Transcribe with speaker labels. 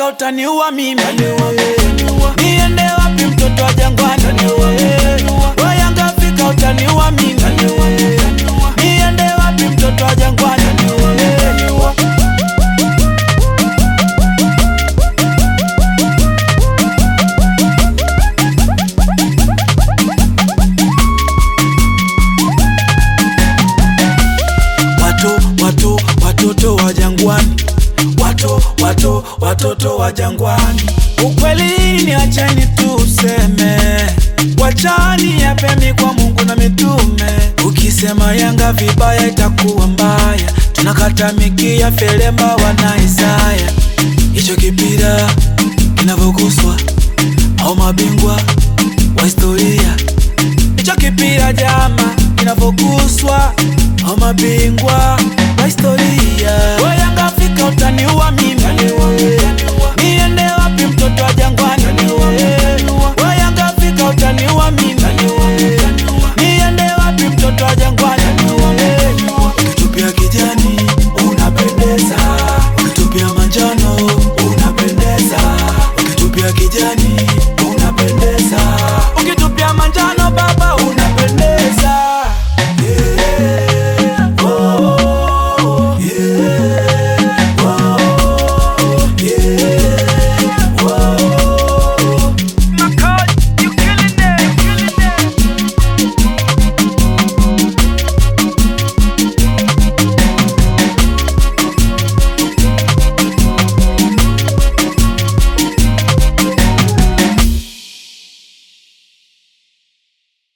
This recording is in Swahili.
Speaker 1: utaniua mimi niende wapi mtoto wa jangwani we Yanga Afrika utaniua mimi niende wapi mtoto wa jangwani watu watu watoto wa jangwani watu watu watoto wa jangwani ukweli ni achani tuseme wachani yapemi kwa Mungu na mitume ukisema Yanga vibaya itakuwa mbaya tunakata mikia felemba wana Isaya hicho kipira kinavyoguswa au mabingwa wa historia hicho kipira jama kinavyoguswa au mabingwa wa historia we Yanga Afrika utaniua mimi niende wapi mtoto wa jangwani we Yanga Afrika utaniua mimi niende wapi mtoto wa jangwani